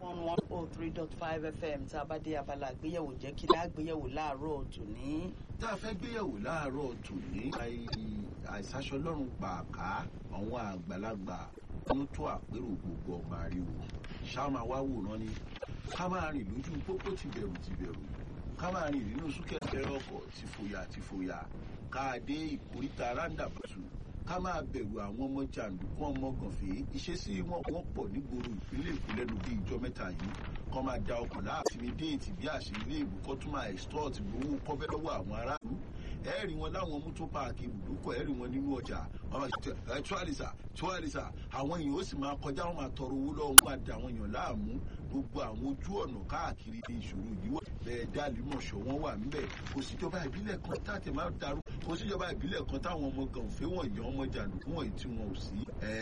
one one oh three dot five fm tá a bá dé abala àgbéyẹ̀wò jẹ́ kí láàgbéyẹ̀wò láàárọ̀ tòní. tá a fẹ́ gbéyẹ̀wò láàárọ̀ tòní àìsàṣọlọ́run pàákà àwọn àgbàlagbà ń tó àpérò gbogbo ọmọ àríwò ṣáà wá wòran ni ká máa rìn lójú pópó ti bẹ̀rù ti bẹ̀rù ká máa rìn nínú súnkẹ̀kẹ̀rẹ̀ ọkọ̀ ti fòyà ti fòyà ká dé ìkóríta rándàbàtù ká máa bẹ̀rù àwọn ọmọ jàǹdùkú ọmọ gànfẹ́ ìṣesí wọn wọ́n pọ̀ nígboro ìpínlẹ̀ èkó lẹ́nu bí ìjọ mẹ́ta yìí kọ́ máa da ọkọ̀ láàfin ní déètì bí àṣírí ilé ìlú kọ́ tún máa extort gbowó kọ́fẹ́ lọ́wọ́ àwọn aráàlú ẹ̀ẹ́rì wọn láwọn mú tó páàkì ibùdókọ̀ ẹ̀ẹ́rì wọn nínú ọjà wọn máa ṣe ẹ̀ tíwálìsà tíwálìsà àwọn èèyàn ó sì máa kọjá wọn máa tọrọ owó lọ́wọ́ wọn máa da àwọn èèyàn láàmú gbogbo àwọn ojú ọ̀nà káàkiri ní ìṣòro yìí wà bẹ́ẹ̀ dálímọ̀ṣọ́ wọn wà ńbẹ̀ kò síjọba ìbílẹ̀ kan táàtì máa darú kò síjọba ìbílẹ̀ kan táwọn ọmọ gànfẹ́ wọ̀nyí ọmọ jàǹdùkú wọ̀nyí tí wọn ò sí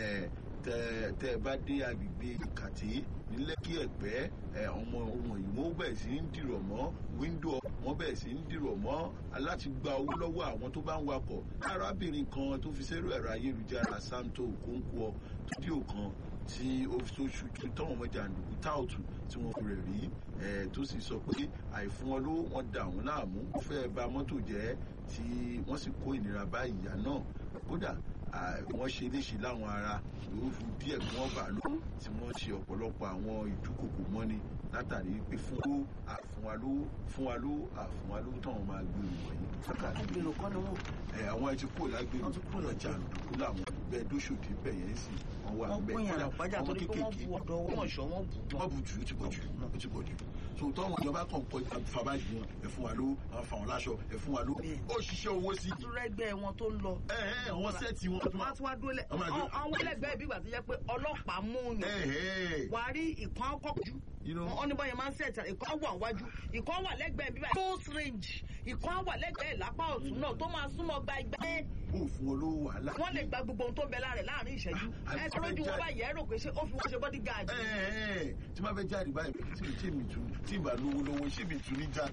tẹ tẹ bá dé agbègbè ìkàtí nílẹ́kí ẹ̀gbẹ́ ọmọ ohun yìí wọ́n bẹ̀rẹ̀ sí ń dìrọ̀ mọ́ wíńdò wọ́n bẹ̀rẹ̀ sí ń dìrọ̀ mọ́ láti gba owó lọ́wọ́ àwọn tó bá ń wakọ̀ arábìnrin kan tó fi sẹ́rù ẹ̀rọ ayélujára santo okonkwo fídíò kan tí ó fi tó ṣojú táwọn ọmọ jàǹdùkú táòtù tí wọ́n rẹ̀ rí tó sì sọ pé àìfún wọn ló wọ́n dà wọ́n láàmú ó fẹ́ ba mọ́tò jẹ́ tí wọ́n sì kó ìnira bá ìyá náà kódà wọ́n ṣe léṣe láwọn ara lóru díẹ̀ kí wọ́n bà ló tí wọ́n ṣe ọ̀pọ̀lọpọ̀ àwọn ìdúkòkò mọ́ni látàrí pé fún ló àfún wa ló fún wa ló àfún wa ló táwọn máa gbèrò wọ̀nyí. agbèrò kọ́ ni wọ́n. ẹ àwọn ẹtí kúrò lágbèrò ọ̀nà jàǹdùkú làwọn bẹ́ẹ̀ dóṣòdì bẹ́ẹ̀ yẹn sì wọ́n wà wọ́n bẹ́ẹ̀ gbìyànjú àpájà torí pé wọ́n bu ọ̀dọ̀ owó ọ̀ṣọ́ wọn bù wọ́n bu jù ó ti pọ̀ jù ó ti pọ̀ jù so tọ́wọ́n ìjọba kan kọjá fàbájì wọn ẹ fún wa ló àwọn fàwọn láṣọ ẹ fún wa ló ó ṣiṣẹ́ owó sí. dúrẹ́gbẹ́ wọn tó ń lọ. ẹ ẹ àwọn sẹ́ẹ̀tì wọn. wọ́n á tún wá dúró lẹ̀ àwọn ẹlẹgbẹ́ bí ìgbà tó jẹ́ pé ọlọ́pàá mú yàn wà á rí ìkan kọ́jú wọ́n ní bọ́yẹn máa ń sẹ̀tà ìkan wà wájú ìkan wà lẹ́gbẹ̀ẹ́ bíbá close range ìkan wà lẹ́gbẹ̀ẹ́ lápá ọ̀tún náà tó máa súnmọ́ gba igba ẹ̀. ó fún wọn lówó wàhálà. wọ́n lè gba gbogbo ohun tó ń bẹ láàrin láàrin ìṣẹ́jú ẹ tó lójú wọn báyìí ẹ rò pé ṣé ó fi wọ́n ṣe bodyguard. tí máa fẹ́ jáde báyìí tí mi tún tí mi bá lówó lọ́wọ́ ṣé mi tún ní jáde.